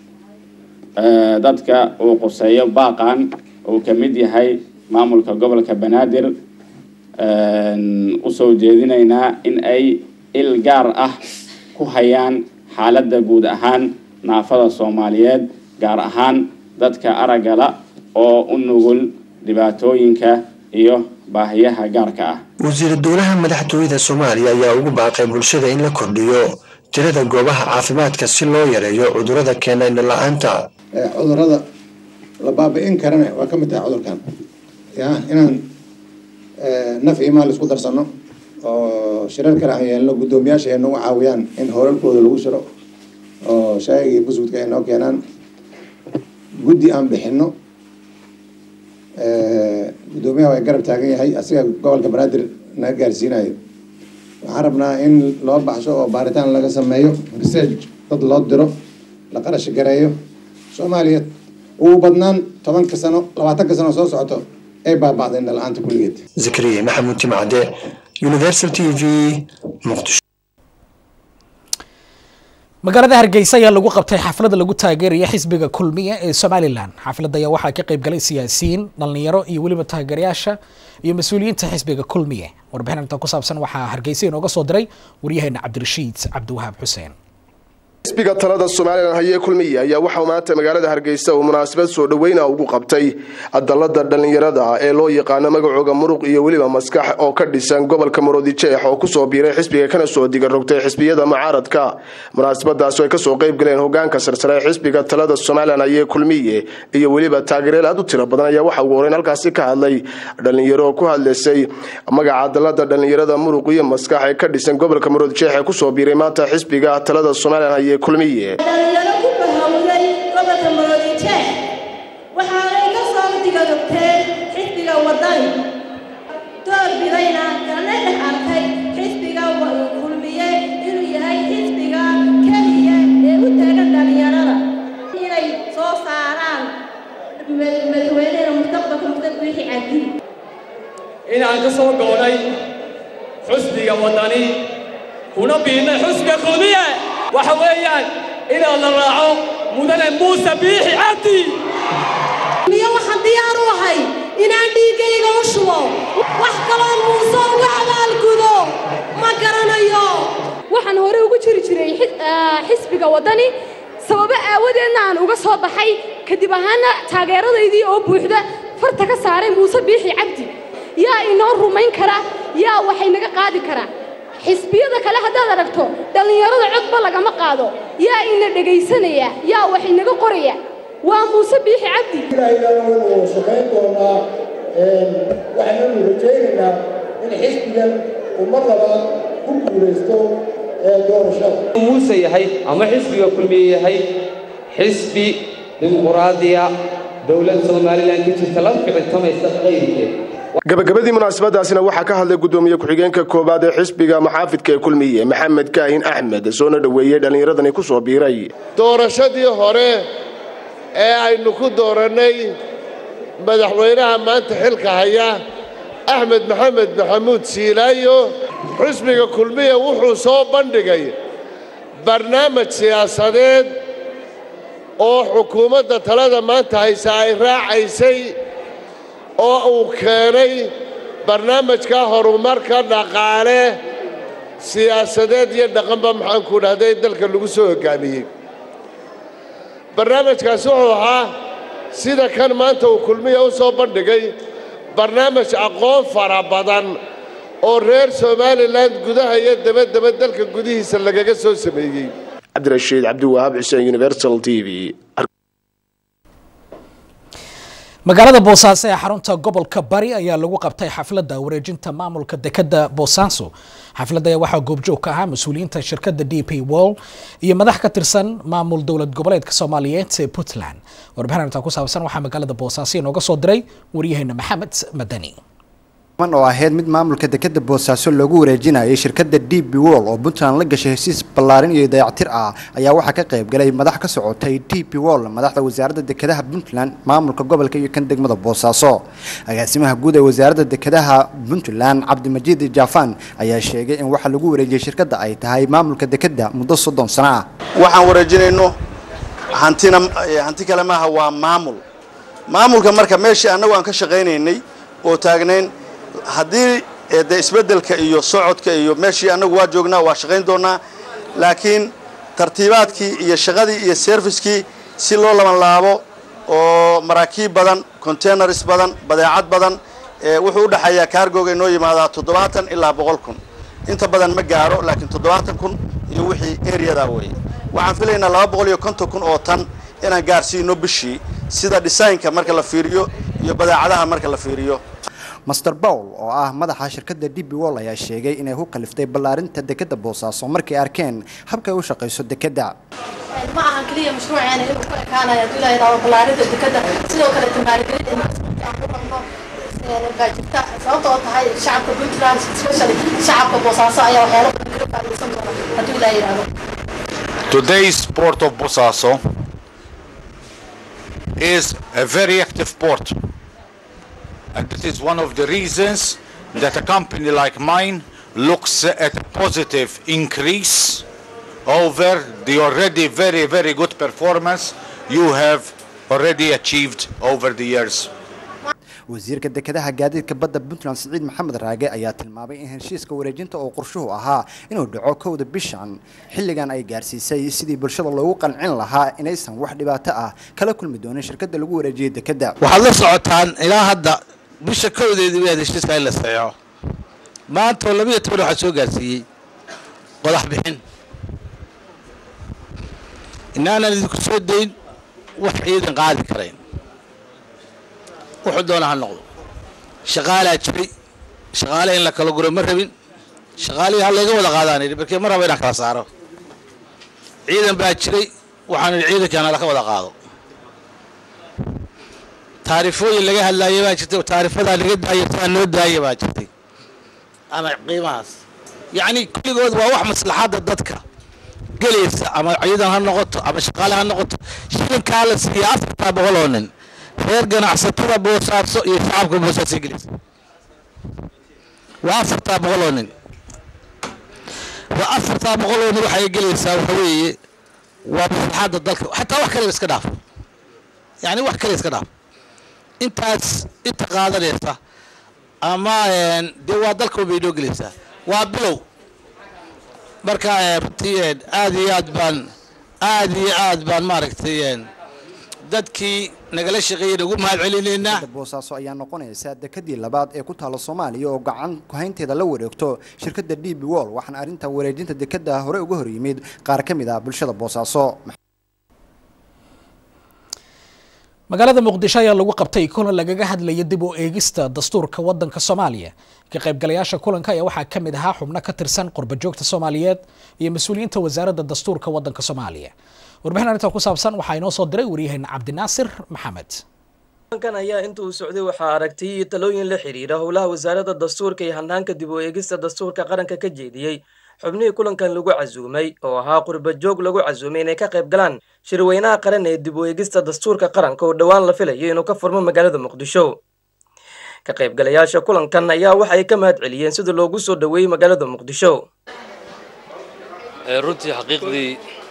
dadka uu quseeyo baaqan uu ka mid yahay maamulka gobolka banaadir usoo jeedinaynaa in ay il gaar ah ku hayaan xaaladda guud ahaan naafada soomaaliyeed gaar ahaan dadka araggala oo u nugul dhibaatooyinka iyo baahiyaha gaarka ah wasiir dowlaha madaxtooyada soomaaliya ayaa ugu baaqay bulshada in la kordhiyo tirada goobaha caafimaadka si loo yareeyo cudurrada keena indhala-aanta cudurrada la baabi'in karana waa ka mid tahay cudurkan ya inaan naf iyo maal isku darsano oo shirar kale aan yeelno guddoomiyaasha ay nagu caawiyaan in howlalkooda lagu shiro oo shaayiga iyo busudka ay noo keenaan guddi aan bixino guddoomiyaha waa garab taagan yahay asiga gobolka banaadir naga gaarsiinayo waxaan rabnaa in loo baxsho oo baaritaan laga sameeyo research dad loo diro la qarash gareeyo soomaaliya ugu badnaan tobanka sano labaatanka sano soo socoto ay baaba'day indhala-aanta kulligeed zakariya maxamuud timcade universal t v muqdisho magaalada hargeysa ayaa lagu qabtay xaflada lagu taageeraya xisbiga kulmiya ee somalilan xafladda ayaa waxaa ka qayb galay siyaasiyiin dhalinyaro iyo weliba taageerayaasha iyo mas-uuliyiinta xisbiga kulmiye warbixin inta ku saabsan waxaa hargeysa inooga soo diray waryaheena cabdirashiid cabdiwahaab xuseen xisbiga talada somalilan hayee kulmiye ayaa waxaa maanta magaalada hargeysa uu munaasabad soo dhoweyna ugu qabtay dalada dhallinyarada ee loo yaqaano magacooga muruq iyo weliba maskax oo ka dhisan gobolka maroodijeex oo kusoo biiray xisbiga kana soo diga rogtay xisbiyada mucaaradka munaasabadaas ay kasoo qayb galeen hogaanka sarsare ee xisbiga talada somalilan hayee kulmiye iyo weliba taageereel aad u tiro badan ayaa waxa ugu horeyn halkaasi ka hadlay dhalinyaro oo ku hadlaysay magaca dalada dhallinyarada muruq iyo maskax ee ka dhisan gobolka maroodijeex ee kusoo biiray maanta xisbiga talada somalilan haye dhalinyaro ku bahawday gobolka maroodijeex waxaanay ka soo digarogteen xisbiga wadani door bidayna kana dhex arkay xisbiga kulmiye inuu yahay xisbiga keliya ee u taagan dhalinyarada inay soo saaraan madaxweyneha mustaqbalka mustaqbalkii cabdi inaan ka soo go'nay xusbiga wadani kuna biidnay xusbiga kulmiye waxa weeyaan inaan la raaco mudane muuse biixi cabdi miyo waxaan diyaar u ahay inaan dhiiggayga u shubo wax kaloo muuse uga abaalgudo ma garanayo waxaan hore ugu jiri jiray xisbiga waddani sababo aawadeedna aan uga soo baxay kadib ahaana taageeradaydii oo buuxda farta ka saaray muuse biixi cabdi yaa inoo rumayn kara yaa waxay naga qaadi karaa xisbiyada kale haddaad aragto dhallinyarada codba lagama qaado yaa ina dhegaysanaya yaa wax inaga qoraya waa muuse biixi cabdi ilaahayna shaqayn doonaa waxaananu rajaynaynaa in xisbigan uu mar labaad ku guulaysto doorashada muuse yahay ama xisbiga kulmiye yahay xisbi dimuquraadiya dowlad somalilan ka jirta la ficitamaysa qayrkeed gabagabadii munaasabadaasina waxaa ka hadlay gudoomiye ku-xigeenka koowaad ee xisbiga maxaafidka ee kulmiye maxamed kaahin axmed soona dhoweeyey dhallinyaradani kusoo biiray doorashadii hore ee aynu ku doorannay madaxweynaha maanta xilka haya axmed maxamed maxamuud siilaayo xisbiga kulmiye wuxuu soo bandhigay barnaamij siyaasadeed oo xukuumadda talada maanta haysa ay raacaysay oo uu keenay barnaamijka horumarka dhaqaale siyaasadeed iyo dhaqanba maxaanku dhahday dalka lagu soo hoggaamiyey barnaamijkaasi wuxuu ahaa sida kan maanta uu kulmiya u soo bandhigay barnaamij aqoon fara badan oo reer somalilan gudaha iyo dabadaba dalka gudihiisa lagaga soo sameeyey cabdirashiid cabdiwahaab xuseen universal t v magaalada boosaaso ee xarunta gobolka bari ayaa lagu qabtay xafladda wareejinta maamulka dekada boosaaso xafladda ayaa waxaa goobjoog ka ahaa mas-uuliyiinta shirkadda d p wall iyo madax ka tirsan maamul dowlad goboleedka soomaaliyeed ee puntland warbixin intaa ku saabsan waxaa magaalada boosaaso inooga soo diray waryaheena maxamed madani oo ahayd mid maamulka dekada boosaaso loogu wareejinayay shirkadda d b wall oo puntland la gashay hesiis ballaarin iyo dayactir ah ayaa waxaa ka qayb galay madax ka socotay d b wall madaxda wasaaradda dekadaha puntland maamulka gobolka iyo kan degmada boosaaso agaasimaha guud ee wasaaradda dekadaha puntland cabdimajiid jaafan ayaa sheegay in waxa lagu wareejiyey shirkadda ay tahay maamulka dekada muddo soddon sano ah waxaan wareejinayno hantina hanti kale maaha waa maamul maamulka marka meeshii annagu aan ka shaqaynaynay oo taagnayn haddii de isbeddelka iyo socodka iyo meeshii annagu waa joognaa waa shaqayn doonaa laakiin tartiibaadkii iyo shaqadii iyo serviskii si loo labanlaabo oo maraakiib badan containars badan badeecad badan wuxuu u dhexeeyaa kaargooga inoo yimaadaa toddobaatan ilaa boqol kun inta badan ma gaaro laakiin toddobaatan kun iyo wixii areadaa weeye waxaan filaynaa laba boqol iyo konton kun oo tan inaan gaarsiino bishii sida designka marka la fiiriyo iyo badeecadaha marka la fiiriyo master bowl oo ah madaxa shirkadda d b wol ayaa sheegay inay ku kaliftay ballaarinta dekedda boosaaso markay arkeen habkay u shaqayso dekedda ma ahan keliya mashruuceena inuu ku ekaanayo hadduu ilaahay raawo ballaarinta dekedda sidoo kale maalgelin in aan ku qabno baa jirta sababta oo tahay shacabka puntland especially shacabka boosaaso ayaa waxyaalo badan kaga faa'iidaysan doona hadduu ilaahay yidhaahdo Today's port of Bosaso is a very active port. And this is one of the reasons that a company like mine looks at a positive increase over the already very, very good performance you have already achieved over the years. wasiirka dekedaha gaadiidka badda puntland siciid maxamed raage ayaa tilmaamay in heshiiska wareejinta oo qorshuhu ahaa inuu dhaco kowda bishan xilligan ay gaarsiisay sidii bulshada loogu qancin lahaa inaysan wax dhibaato ah kala kulmi doonin shirkadda lagu wareejiyey dekedda waxaad la socotaan ilaa hadda bisha kowdeedii waad heshiiska in la saxeexo maanta oo labiyo toban waxaa soo gaarsiiyey qodax bixin inaanan idinku soo dayn wax ciidan qaadi karayn wuxuu doona ha noqdo shaqaalaa jiray shaqaale in la kala guro ma rabin shaqaalihii ha layga wada qaadaan yidhi markii ma raba inaan kala saaro ciidan baa jiray waxaan idhi ciidankaana laka wada qaado taarifooyin laga hadlaaya baa jirtay taarifadaa laga daaya saa noo daaya baa jirtay ama qiimahaas yacni kulligood waa wax maslaxadda dadka gelaysa ama ciidan ha noqoto ama shaqaale ha noqoto shilinkaa la siiya afartaa boqol oo nin reer ganacsatada boosaaso iyo shacabka boosaaso gelaysa waa afartaa boqol oo nin waa afartaa boqol oo nin waxay gelaysaa waxa weeye waa maslaxadda dalka xataa wax kale iska dhaaf yacni wax kale iska dhaaf intaas inta qaadanaysa ama dee waa dalka bay noo gelaysaa waa bilow marka runtii aad iyo aad baan aad iyo aad baan maaragtay dadkii nagala shaqeeyey ugu mahad celinaynaa boosaaso ayaa noqonaysa dekedii labaad ee ku taala soomaaliya oo gacan kuhaynteeda la wareegto shirkadda d b wol waxaana arrinta wareejinta dekedda hore uga hor yimid qaar ka mid ah bulshada boosaaso magaalada muqdisho ayaa lagu qabtay kulan lagaga hadlaya dib u eegista dastuurka wadanka soomaaliya ka qaybgalayaasha kulanka ayaa waxaa ka mid ahaa xubno ka tirsan qurbajoogta soomaaliyeed iyo mas-uuliyiinta wasaaradda dastuurka wadanka soomaaliya warbixin arrintan ku saabsan waxaa inoo soo diray waryaheena cabdinaasir maxamed kulankan ayaa inta uu socday waxaa aragtay iyo talooyin la xiriira howlaha wasaaradda dastuurka iyo hanaanka dib u eegista dastuurka qaranka ka jeediyey xubnihii kulankan lagu casuumay oo ahaa qurbajoog lagu casuumay inay ka qayb galaan shirweynaha qaran ee dib u eegista dastuurka qaranka oo dhowaan la filayo inuu ka furmo magaalada muqdisho ka qaybgalayaasha kulankan ayaa waxay ka mahad celiyeen sida loogu soo dhoweeyey magaalada muqdisho runtii xaqiiqdii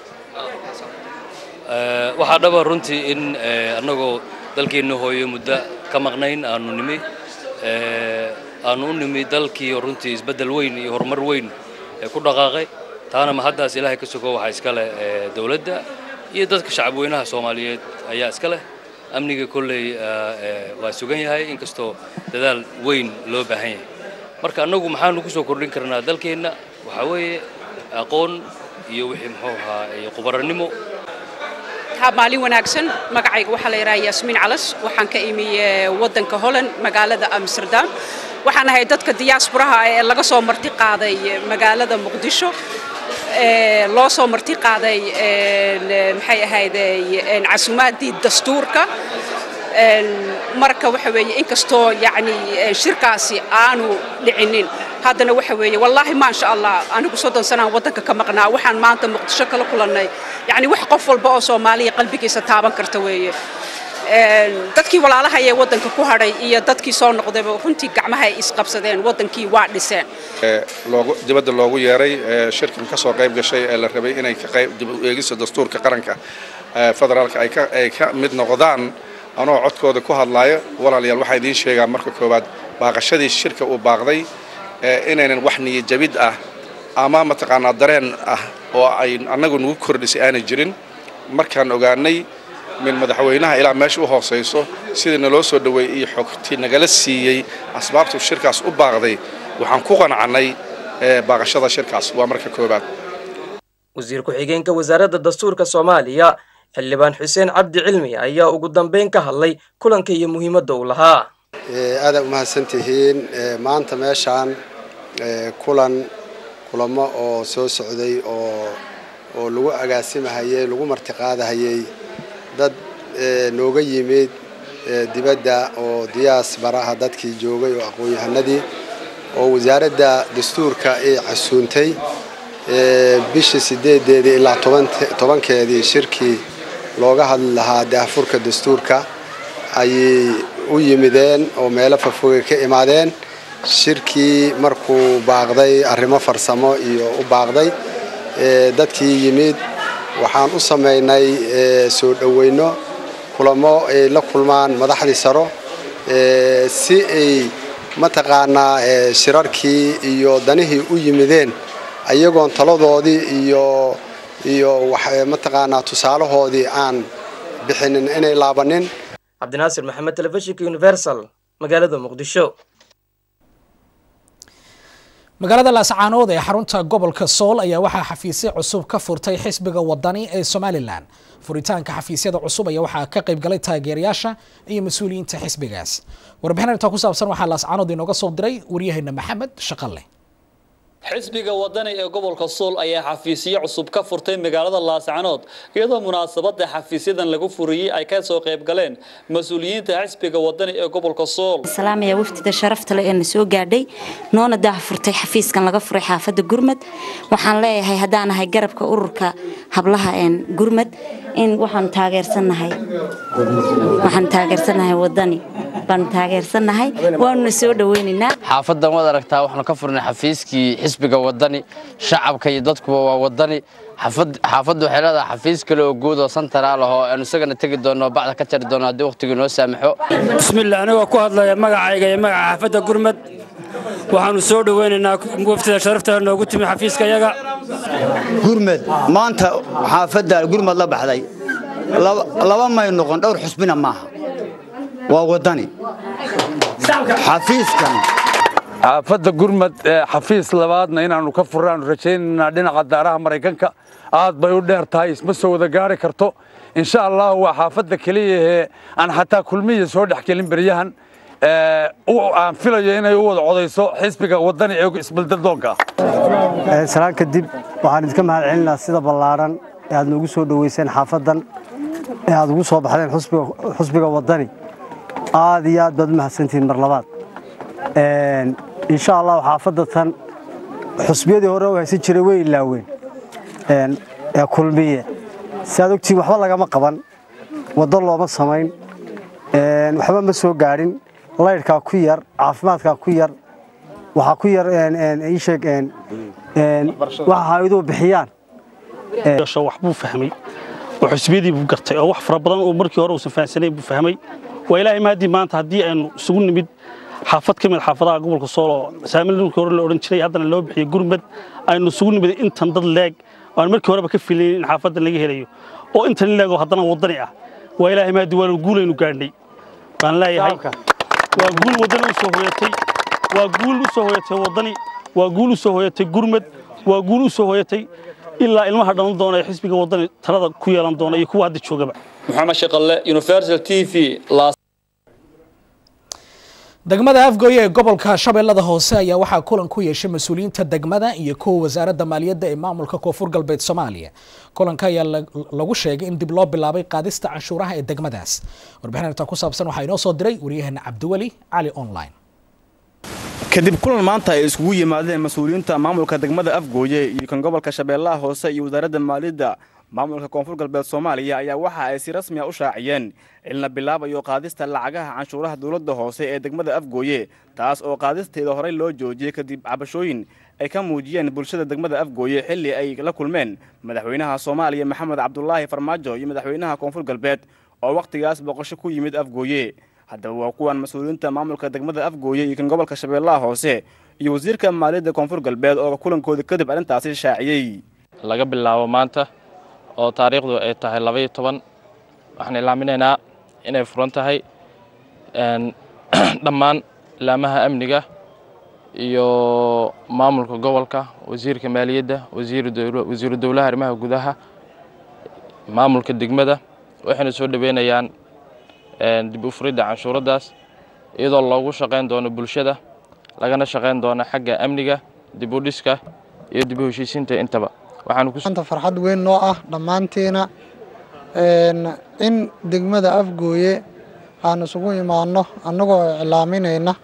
waxaa dhaba runtii in annagoo dalkeenna hooyo muddo ka maqnayn aanu nimi aanu u nimi dalkii runtii isbeddel weyn iyo horumar weyn ku dhaqaaqay taana ma haddaas ilaahay ka sugo waxaa iska leh dowladda iyo dadka shacabweynaha soomaaliyeed ayaa iska leh amniga kolley waa sugan yahay inkastoo dadaal weyn loo baahan yahay marka annagu maxaanu ku soo kordhin karnaa dalkeenna waxaa weeye aqoon iyo wixii muxuu ahaa khubarannimo maalin wanaagsan magacayga waxaa la yidhaha yaasmiin calas waxaan ka imi waddanka holland magaalada amsterdam waxaan ahay dadka diyaasburaha ee laga soo marti qaaday magaalada muqdisho loo soo marti qaaday maxay ahayd casuumaadii dastuurka marka waxa weeye inkastoo yacni shirkaasi aanu dhicinin haddana waxa weeye wallaahi maasha allah anigu soddon sanaan waddanka ka maqnaa waxaan maanta muqdisho kala kulannay yacni wax qof walba oo soomaaliya qalbigiisa taaban karta weeye dadkii walaalaha ee waddanka ku hadhay iyo dadkii soo noqdayba runtii gacmaha ay isqabsadeen waddankii waa dhiseen loogu dibadda loogu yeeray shirkan ka soo qayb gashay ee la rabay inay ka qayb dib u eegista dastuurka qaranka federaalka ay ka ay ka mid noqdaan anoo codkooda ku hadlaaya walaalayaal waxaa idiin sheegaa marka koowaad baaqashadii shirka uu baaqday inaynan wax niyajabid ah ama mataqaanaa dareen ah oo ay annagu nagu kordhisay aanay jirin markaan ogaanay min madaxweynaha ilaa meesha u hoosayso sidii naloo soo dhoweeyey iyo xogtii nagala siiyey asbaabtuu shirkaas u baaqday waxaan ku qancannay baaqashada shirkaas waa marka koowaad wasiir ku-xigeenka wasaaradda dastuurka soomaaliya xildhibaan xuseen cabdi cilmi ayaa ugu dambeyn ka hadlay kulanka iyo muhiimadda uu lahaa aada umahadsan tihiin maanta meeshaan kulan kulamo oo soo socday oo oo lagu agaasimahayey lagu martiqaadahayey dad nooga yimid dibadda oo diyaas baraha dadkii joogay oo aqoon-yahanadii oo wasaaradda dastuurka ay casuuntay bishii sideedeedii ilaa tobankeedii shirkii looga hadli lahaa daahfurka dastuurka ayay u yimideen oo meelo fafogay ka imaadeen shirkii markuu baaqday arrimo farsamo iyo u baaqday dadkii yimid waxaan u samaynay soo dhoweyno kulamo ay la kulmaan madaxdii saro si ay mataqaanaa shirarkii iyo danihii u yimideen ayagoon taladoodii iyo iyo mataqaanaa tusaalahoodii aan bixinin inay laabanin cabdinaasir maxamed telefishinka universal magaalada muqdisho magaalada laascaanood ee xarunta gobolka sool ayaa waxaa xafiisyo cusub ka furtay xisbiga wadani ee somalilan furitaanka xafiisyada cusub ayaa waxaa ka qaybgalay taageerayaasha iyo mas-uuliyiinta xisbigaas warbixin arrintaa ku saabsan waxaa laascaanood inooga soo diray waryaheena maxamed shaqalle xisbiga wadani ee gobolka sool ayaa xafiisyo cusub ka furtay magaalada laascanood iyadoo munaasabada xafiisyadan lagu furiyey ay ka soo qayb galeen mas-uuliyiinta xisbiga wadani ee gobolka sool salaamaya waftida sharafta leh ee na soo gaadhay noona daha furtay xafiiskan laga furay xaafadda gurmad waxaan leeyahay haddaan ahay garabka ururka hablaha een gurmad in waxaan taageersanahay waxaan taageersanahay wadani baanu taageersanahay waanuna soo dhaweynaynaa xaafadan waad aragtaa waxaanu ka furnay xafiiskii xisbiga wadani shacabka iyo dadkuba waa wadani xaafaddu waxay leedahay xafiis kale oo guud oo santaraal ah oo aanu isagana tegi doono bacda ka jari doono haddii wakhtigu noo saamaxo bismillah anigoo ku hadlaya magacayga iyo magaca xaafadda gurmad waxaanu soo dhoweynaynaa waftida sharafta noogu timi xafiiska yaga gurmad maanta xaafadda gurmad la baxday laba may noqon dhowr xusbina maaha waa wadani xafiiskan xaafadda gurmad xafiis labaadna inaannu ka furraannu rajaynaynaa dhinaca daaraha maraykanka aad bay u dheer tahay isma soo wada gaari karto insha allah waa xaafadda keliya ee aan xataa kulmiya soo dhex gelin beryahan aan filayo inay u wada codayso xisbiga wadani ee isbaldadoonka ah salaan kadib waxaan idinka mahad celinaa sida ballaaran ee aad noogu soo dhoweyseen xaafaddan ee aad ugu soo baxdeen xusbiga wadani aad iyo aad baad u mahadsantihiin mar labaad insha allah xaafadda tan xusbiyadii hore u haysan jiray way ilaaween ee kulmiye si aad ogtiin waxba lagama qaban waddo looma samayn waxba ma soo gaadhin laydhkaa ku yar caafimaadkaa ku yar waxaa ku yar iisheeg waxa hayduhu bixiyaan waxbuu fahmay oo xusbiyadii buu gartay oo wax fara badan oo markii hore uusan fahansanayn buu fahmay waa ilaahay mahadii maanta haddii aynu isugu nimid xaafad ka mid xaafadaha gobolka sool oo saamil dhulkii hore la odhan jiray haddana loo bixiyey gurmad aynu isugu nimid intan dad leeg aan markii horeba ka filayn in xaafadan laga helayo oo intan leegoo haddana wadani ah waa ilaahay mahadii waa guulaynu gaadhnay baan leeyahay waa guul wadani u soo hoyatay waa guul u soo hoyatay wadani waa guul u soo hoyatay gurmad waa guul u soo hoyatay ilaa ilmaha dhalan doona ee xisbiga wadani talada ku yeelan doona iyo kuwa hadda joogaba maxamed shaqalle universal t v degmada afgooye ee gobolka shabeellada hoose ayaa waxaa kulan ku yeeshay mas-uuliyiinta degmada iyo kuwa wasaaradda maaliyadda ee maamulka koonfur galbeed soomaaliya kulanka ayaa lagu sheegay in dib loo bilaabay qaadista canshuuraha ee degmadaas warbixin arrintaa ku saabsan waxaa inoo soo diray waryaheena cabdiweli cali online kadib kulan maanta ay iskugu yimaadeen mas-uuliyiinta maamulka degmada afgooye iyo kan gobolka shabeellaha hoose iyo wasaaradda maaliyadda maamulka koonfur galbeed soomaaliya ayaa waxa ay si rasmi a u shaaciyeen in la bilaabayo qaadista lacagaha canshuuraha dowladda hoose ee degmada afgooye taas oo qaadisteeda horey loo joojiyey kadib cabashooyin ay ka muujiyeen bulshada degmada afgooye xilli ay la kulmeen madaxweynaha soomaaliya maxamed cabdulaahi farmaajo iyo madaxweynaha koonfur galbeed oo wakhtigaas boqosho ku yimid afgooye haddaba waa kuwan mas-uuliyiinta maamulka degmada afgooye iyo kan gobolka shabeellaha hoose iyo wasiirka maaliyadda koonfur galbeed oo kulankooda kadib arrintaasi shaaciyey laga bilaabo maanta oo taariikhdu ay tahay labaiyo toban waxaan ilaaminaynaa inay furan tahay dhammaan laamaha amniga iyo maamulka gobolka wasiirka maaliyadda wasiiru dowlaha arrimaha gudaha maamulka degmada waxayna soo dhaweynayaan dib u furidda canshuuraddaas iyadoo loogu shaqayn doono bulshada lagana shaqayn doono xagga amniga dib u dhiska iyo dib u heshiisiinta intaba waxaanta farxad weyn noo ah dhammaantiina in degmada afgooye aan isugu imaanno annagoo iclaaminayna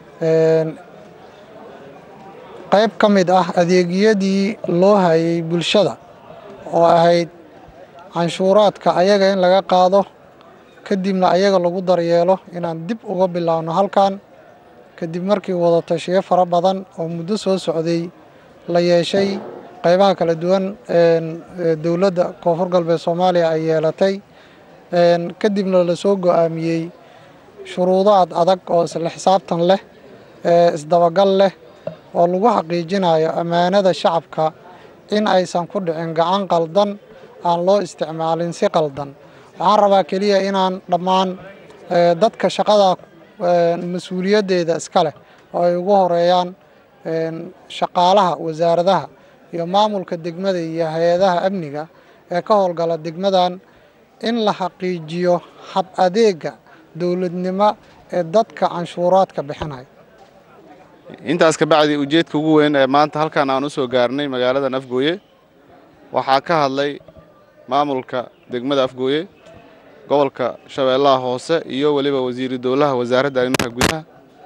qayb ka mid ah adeegyadii loo hayay bulshada oo ahayd canshuuraadka ayaga in laga qaado kadibna ayaga lagu daryeelo inaan dib uga bilaabno halkan kadib markii wadatashiyo fara badan oo muddo soo socday la yeeshay qaybaha kala duwan dowladda koonfur galbeed soomaaliya ay yeelatay kadibna lasoo go-aamiyey shuruudaad adag oo isla xisaabtan leh isdabagal leh oo lagu xaqiijinayo ammaanada shacabka in aysan ku dhicin gacan qaldan aan loo isticmaalin si qaldan waxaan rabaa keliya inaan dhammaan dadka shaqada mas-uuliyaddeeda iska leh oo ay ugu horeeyaan shaqaalaha wasaaradaha iyo maamulka degmada iyo hay-adaha amniga ee ka howlgala degmadan in la xaqiijiyo hab adeega dowladnimo ee dadka canshuuraadka bixinaya intaas ka bacdi ujeedka ugu weyn ee maanta halkan aan u soo gaarnay magaaladan afgooye waxaa ka hadlay maamulka degmada afgooye gobolka shabeellaha hoose iyo weliba wasiiru dowlaha wasaaradda arrimaha gudaha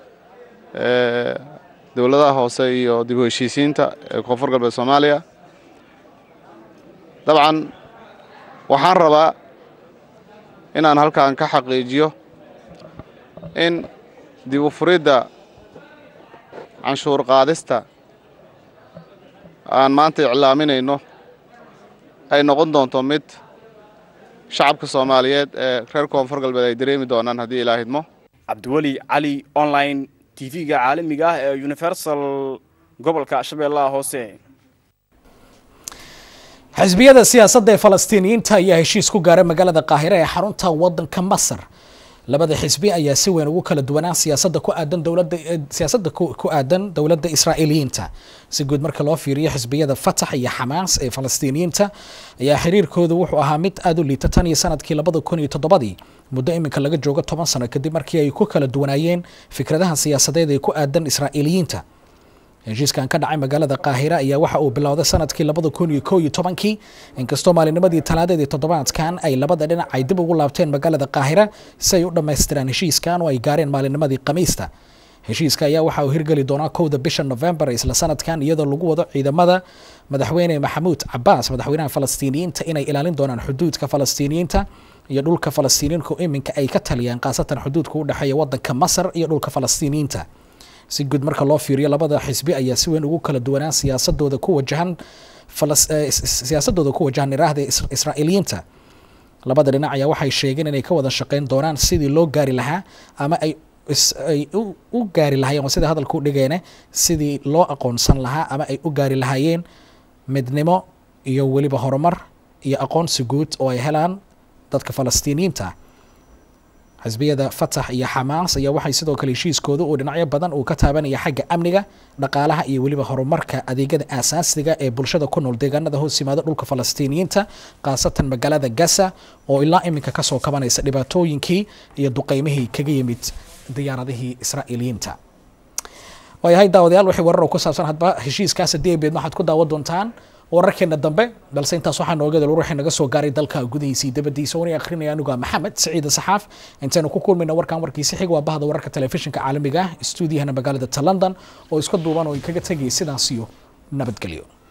dowladaha hoose iyo dib u heshiisiinta ee koonfur galbeed soomaaliya dabcan waxaan rabaa inaan halkan ka xaqiijiyo in dib u furidda canshuur qaadista aan maanta iclaaminayno ay noqon doonto mid shacabka soomaaliyeed ee reer koonfur galbeed ay dareemi doonaan haddii ilaa hidmo cabdiweli cali online tv-ga caalamiga ah ee universal gobolka shabeellaha hoose xisbiyada siyaasadda ee falastiiniyiinta ayaa heshiis ku gaaray magaalada qaahire ee xarunta wadanka masar labada xisbi ayaa si weyn ugu kala duwanaa siyaasadda ku aadan dowladda siyaasadda ku aadan dowladda israa'iiliyiinta si guud marka loo fiiriyo xisbiyada fatax iyo xamaas ee falastiiniyiinta ayaa xiriirkoodu wuxuu ahaa mid aada u liita tan iyo sanadkii labada kun iyo toddobadii muddo iminka laga joogo toban sano kadib markii ay ku kala duwanaayeen fikradaha siyaasadeed ee ku aadan israa'iiliyiinta heshiiskan ka dhacay magaalada qaahira ayaa waxa uu bilowday sanadkii labada kun iyo koo iyo tobankii inkastoo maalinimadii talaadeedii toddobaadkan ay labada dhinac ay dib ugu laabteen magaalada qaahira si ay u dhammaystiraan heshiiskan oo ay gaareen maalinimadii khamiista heshiiska ayaa waxa uu hirgeli doonaa kowda bisha novembar isla sanadkan iyadoo lagu wado ciidamada madaxweyne maxamuud cabaas madaxweynaha falastiiniyiinta inay ilaalin doonaan xuduudka falastiiniyiinta iyo dhulka falastiiniyiinku iminka ay ka taliyaan khaasatan xuduudka u dhexeeya wadanka masar iyo dhulka falastiiniyiinta si guud marka loo fiiriyo labada xisbi ayaa si weyn ugu kala duwanaan siyaasadooda ku wajahan siyaasadooda ku wajahan iraahda israa'iiliyiinta labada dhinac ayaa waxay sheegeen inay ka wada shaqeyn doonaan sidii loo gaari lahaa ama ay ay u gaari lahaayeen sida hadalku dhigeene sidii loo aqoonsan lahaa ama ay u gaari lahaayeen midnimo iyo weliba horumar iyo aqoonsi guud oo ay helaan dadka falastiiniyiinta xisbiyada fatax iyo xamaas ayaa waxay sidoo kale heshiiskooda uu dhinacyo badan uu ka taabanaya xagga amniga dhaqaalaha iyo weliba horumarka adeegyada aasaasiga ee bulshada ku nool deegaanada hoos yimaada dhulka falastiiniyiinta khaasatan magaalada gaza oo ilaa iminka kasoo kabanaysa dhibaatooyinkii iyo duqeymihii kaga yimid diyaaradihii israa'iiliyiinta waayahay daawadayaal wixii warar oo ku saabsan hadba heshiiskaas haddii ay beedma waxaad ku daawan doontaan wararkeena dambe balse intaas waxaa nooga dal ruuxii naga soo gaaray dalka gudihiisa iyo dabadiisa wani akhrinaya anigu maxamed saciid saxaaf intaynu ku kulmayna warkan warkiisi xig waa bahda wararka telefishinka caalamiga ah stuudiyahana magaalada ta london oo iska duuban oo kaga tegaya sidaas iyo nabadgelyo